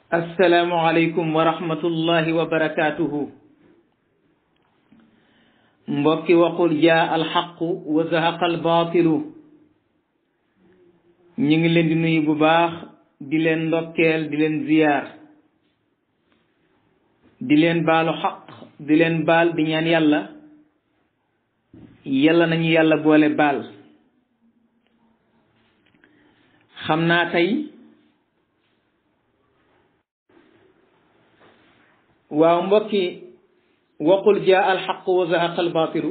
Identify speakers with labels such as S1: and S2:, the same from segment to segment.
S1: asalaamualeykum wa rahmatullahi wa barakaatuhu mbokki waqul jaa alxaqu wa zahaqa albaatilu ñu ngi leen di nuyu bu baax di leen ndokkeel di leen ziyaar di leen baalu xaq di leen baal di ñaan yàlla yàlla nañu yàlla boole baal xam naa tey waaw mbokki waqul jaa alxaq wa zahaqa albaatilu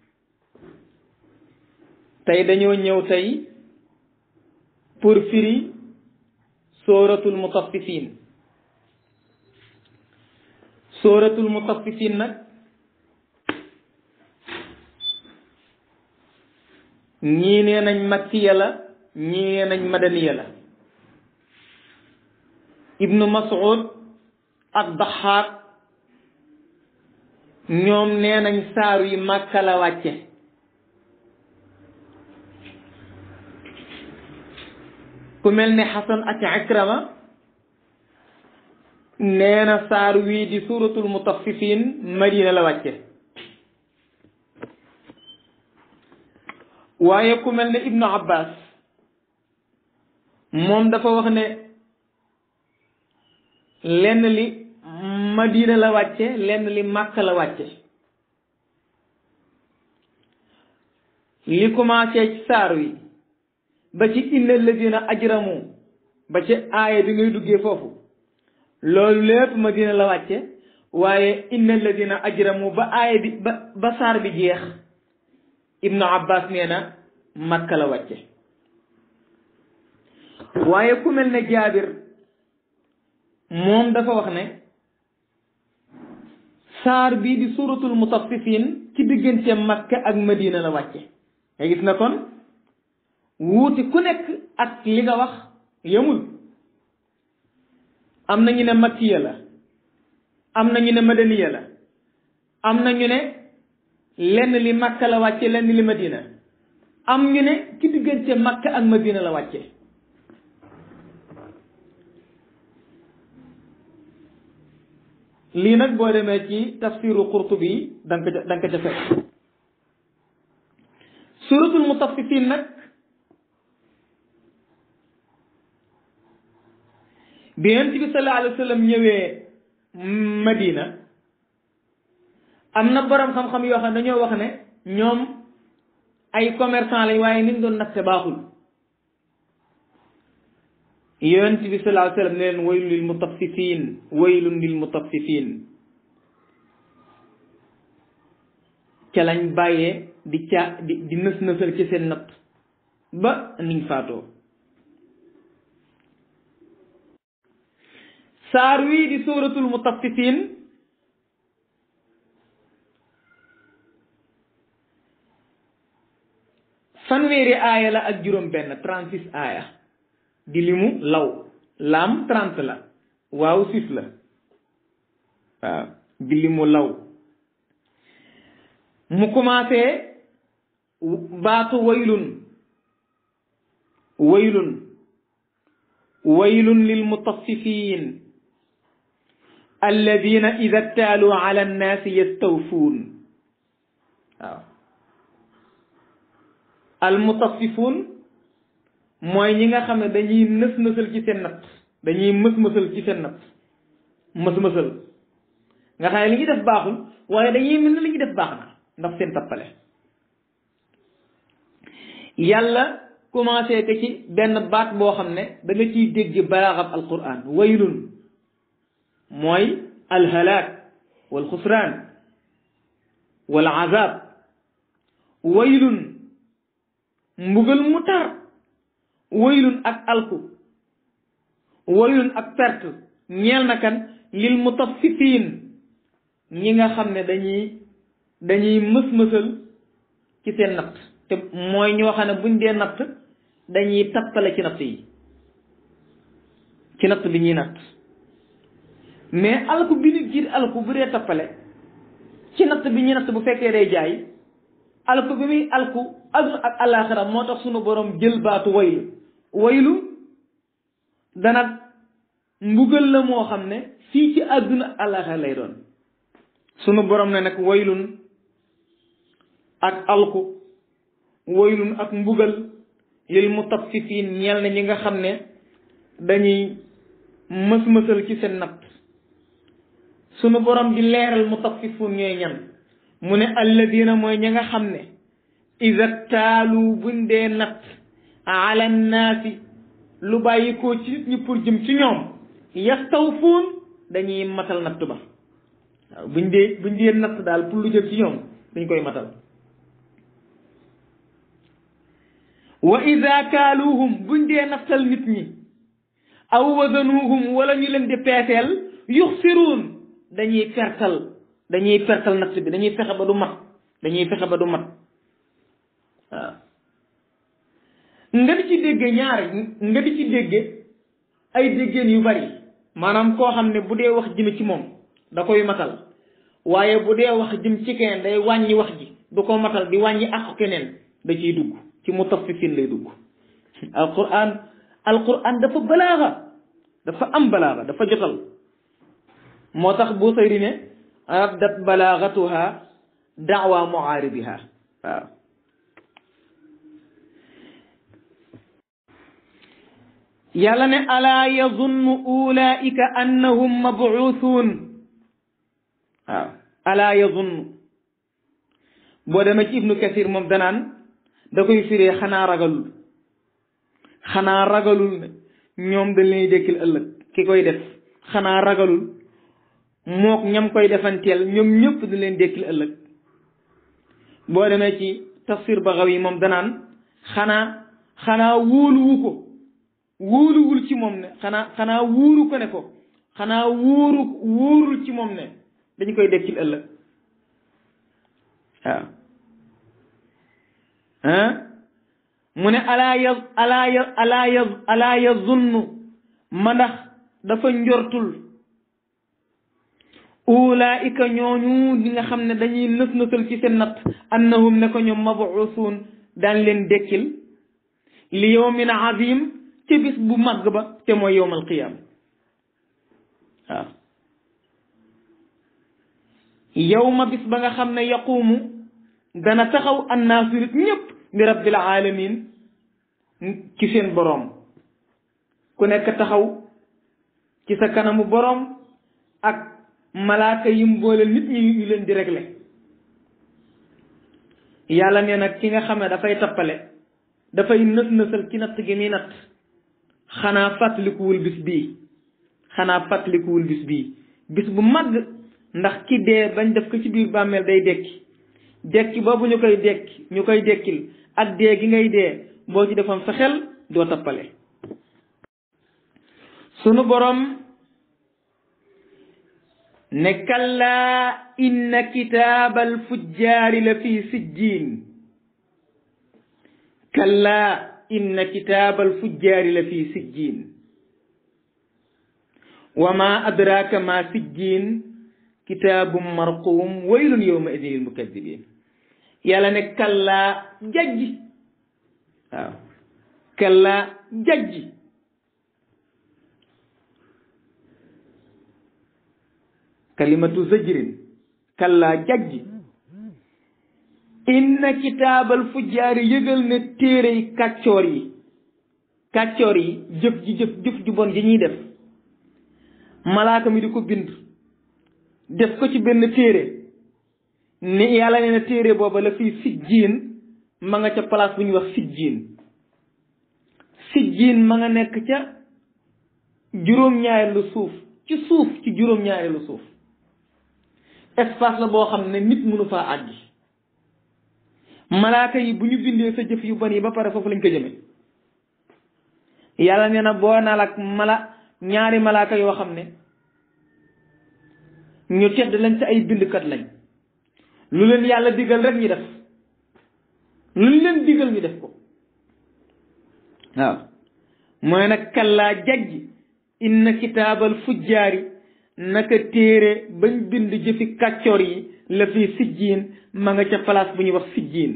S1: tey dañoo ñëw tey pour firi sooratul mutaffifin sooratul mutaffifin nag ñii nee nañ makkiya la ñii nee nañ madaniya la ibnu mas'ud ak daxaak ñoom nee nañ saaru yi màkka la wàcce ku mel ne xasan ak ikrama nee na saar wii di suratul mutaffifin madina la wàcce waaye ku mel ne ibnu abbas moom dafa wax ne lenn li madina la wàcce lenn li màkk la wàcce li commencé ci saar wi ba ci inna alladina ajramu ba ci aaya bi ngay duggee foofu loolu lépp madina la wàcce waaye inna alladina ajramu ba aaya bi ba ba saar bi jeex ibnu abbas nee na makka la wàcce waaye ku mel ne jaabir moom dafa wax ne saar bii di suratul mutaffifin ci diggante makka ak madina la wàcce nga gis na kon wuuti ku nekk ak li nga wax yemul am na ñu ne makkiya la am na ñu ne madaniya la am na ñu ne lenn li makka la wàcce lenn li madina am ñu ne ci diggante makka ak madina la wàcce lii nag boo demee ci tafsiru qurtubi da nga ko da nga ko ca fekk suratul mutaffifin nag bi yonent bi sallallahu alayhi wa sallam ñëwee madina am na borom xam-xam yoo xam ne dañoo wax ne ñoom ay commerçant lañ waaye niñ doon natte baaxul yonent bi sallallahu alayhi wa sallam ne leen waylun lil mutaffifin waylun lil mutaffifin ca lañ bàyyee di caa di di nës nësal ci seen natt ba niñ faatoo saar wii di suratul mutaffifin fanweeri aaya la ak juróom benn trente six aaya di limu law laam trente la waaw six la waaw di limu law mu commencé baatu waylun waylun waylun lil mutaffifin alladina ida ktaaluu ala annaasi yastawfuun waaw al mutaffifun mooy ñi nga xam ne dañuy nës nësal ci seen natt dañuy mës mësal ci seen natt mës mësal nga xam ne li ñuy def baaxul waaye dañuy mel ne li ñuy def baax na ndax seen tappale yàlla commencé te ci benn baat boo xam ne da nga ciy dégg balaaxab alquran waylun mooy alhalaak wal xusraan wal azab waylun mbugal mu tar waylun ak alku waylun ak perte ñeel na kan lil mutaffifin ñi nga xam ne dañuy dañuy mës-mësal ci seen natt te mooy ñoo xam ne buñ dee natt dañuy tappale ci natt yi ci natt bi ñuy natt mais alku bi nit jiit alku bu dee tappale ci natt bi ñuy natt bu fekkee day jaay alku bi muy alku aduna ak alaxira moo tax sunu borom jël baatu waylu waylu dana mbugal la moo xam ne fii ci àdduna àllaxa lay doon sunu borom ne nag waylun ak alku waylun ak mbugal lil mutaffifin ñeel na ñi nga xam ne dañuy mës-mësal ci seen natt sunu borom di leeral mutaffifun ñooy ñan mu ne alladina mooy ña nga xam ne ida taalu buñ dee natt ala nnaasi lu bàyyi koo ci nit ñi pour jëm ci ñoom yastawfuun dañuy matal natt ba waaw buñ dee buñ dee natt daal pour lu jëm ci ñoom dañ koy matal wa ida kaaluuhum buñ dee nattal nit ñi aw wazanuuhum wala ñu leen di peeseel yuxsiruun dañuy pertal dañuy pertal natt bi dañuy fexe ba du mat dañuy fexe ba du mat waaw nga di ci dégge ñaari nga di ci dégge ay déggeen yu bari maanaam koo xam ne bu dee wax jëme ci moom da koy matal waaye bu dee wax jëm ci keneen day wàññi wax ji du ko matal di wàññi ak keneen da ciy dugg ci mutaffifin lay dugg alquran alquran dafa balaaxa dafa am balaaxa dafa jotal moo tax boo sayri ne abdat balaaxatuha daawa muaaribiha waaw yàlla ne alaa yazunnu ulaika annahum mabuuthun waaw alaa yazunnu boo demee ci ibnu kasir moom danaan da koy firee xanaa ragalul xanaa ragalul ne ñoom dañ leen dekkil ëllëg ki koy def xanaa ragalul mook ñam koy defanteel ñoom ñëpp dañ leen dekkil ëllëg boo demee ci tafsir Bagawi moom danaan xanaa xanaa wóoluwu ko wóoluwul ci moom ne xanaa xanaa wóoru ko ne ko xanaa wóoru wóorul ci moom ne dañ koy dekkil ëllëg waaw ah mu ne alaa ya alaa ya alaa ya alaa yazunnu ma ndax dafa njortul ulaika ñooñu ñi nga xam ne dañuy nës nësal ci seen natt annahum ne ko ñoom mabuusuun daan leen dekkil li yawmin azim ci bis bu màgg ba te mooy yowmal qiyaam waaw yowma bis ba nga xam ne yaquumu dana taxaw annaasu nit ñëpp li rabbil alamin ci seen boroom ku nekk taxaw ci sa kanamu boroom ak malaaka yim boole nit ñi ñu leen di régler yàlla nee nag ki nga xam ne dafay tappale dafay nës nësal ci natt gi muy natt xanaa fàttalikuwul bis bii xanaa fàttalikuwul bis bii bis bu màgg ndax ki dee bañ def ko ci biir bàmmeel day dekki dekki boobu ñu koy dekki ñu koy dekkil ak dee gi ngay dee boo ci defam sa xel doo tappale sunu borom ne kallaa inna kitaabal fujjaari la fi sijjiin kallaa inna kitaabal fujjaari la fi sijjiin wa ma adraaka ma sijjiin kitaabum marquum waylun yawma idin lil mukadibin yàlla ne kallaa jajji waaw kallaa jajji kalimatu zajrin kallaa jajji inna kitaabal fujjaari yëgal ne téere yi kàccoor yi kàccoor yi jëf ji jëf jëf ju bon ji ñuy def malaaka mi di ko bind def ko ci benn téere ni yàlla nee na téere booba la fii sijjiin ma nga ca place bu ñuy wax sijjiin sijjiin ma nga nekk ca juróom-ñaareelu suuf ci suuf ci juróom-ñaareelu suuf espace la boo xam ne nit mënu faa àggi malaaka yi bu ñu bindee sa jëf yu bon yi ba pare foofu lañ ko jëme yàlla nee na boo naal ak mala ñaari malaaka yoo xam ne ñu tedd lañ ci ay bindkat lañ lu leen yàlla digal rek ñu def lu leen digal ñu def ko waaw mooy nag kallaa jajji inna kitaabal fujjaari naka téere bañ bind jëfi kàccoor yi la fi sijjiin ma nga ca place bu ñuy wax sijjiin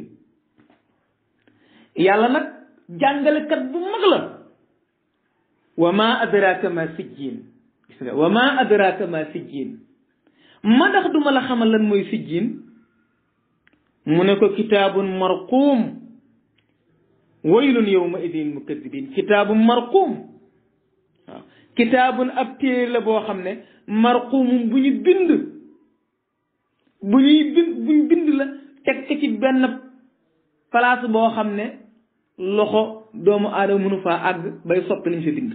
S1: yàlla nag jàngalekat bu mag la wa ma adraka ma sijjiin gis nga wa ma adraka ma sijjiin ma ndax duma la xamal lan mooy sijjiin mu ne ko kitaabun marquum waylun yawma idin mukadibin kitaabun marquum waaw kitaabun ab téere la boo xam ne marquumum bu ñu bind bu ñuy bind bu ñu bind la teg ko ci benn place boo xam ne loxo doomu aadama mënu faa àgg bay soppi lañ fa bind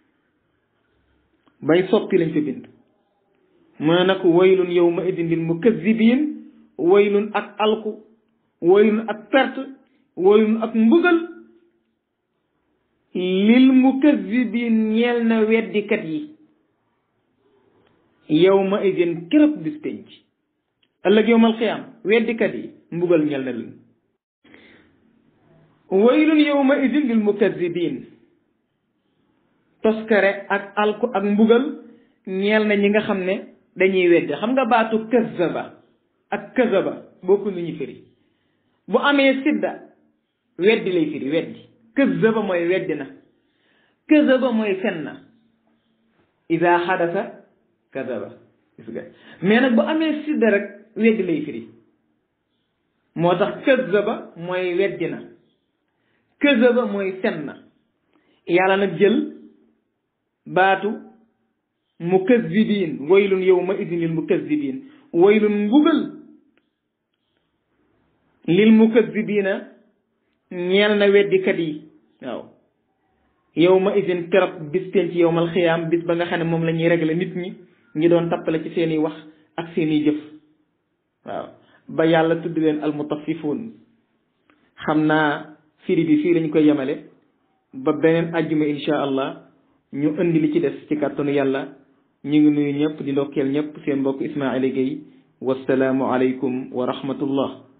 S1: bay soppi lañ fa bind mu ne nag waylun yawma idin lil mukazibin waylun ak alku waylun ak perte waylun ak mbugal lil mukazibin ñeel na weddikat yi yawma idin keroog bis penc ëllëg yawmal xiyaam weddikat yi mbugal ñeel na leen waylun yawma idin lil mukazibin toskare ak alku ak mbugal ñeel na ñi nga xam ne dañuy weddi xam nga baatu kazaba ak kazaba bokku nu ñu firi bu amee sidda weddi lay firi weddi kazaba mooy weddi na kazaba mooy fen na ida xadasa kazaba gis nga mais nag bu amee sidda rek weddi lay firi moo tax kazaba mooy weddi na kazaba mooy fen na yàlla nag jël baatu mukazibin waylun yawma idin lil mukazibin waylun mbugal lil mukazibina ñeel na weddikat yi waaw yawma idin keroog bis penc yawmal xiyaam bis ba nga xam ne moom la ñuy régler nit ñi ñi doon tappale ci seeni wax ak seeni jëf waaw ba yàlla tudd leen almutafifuun xam naa firi bi fii lañ koy yemale ba beneen àjjuma insha allah ñu indi li ci des ci kàttanu yàlla ñu ngi nuyu ñëpp di ndokkeel ñëpp seen mbokk Ismaila Gueye wasalaamu aleykum wa rahmatullah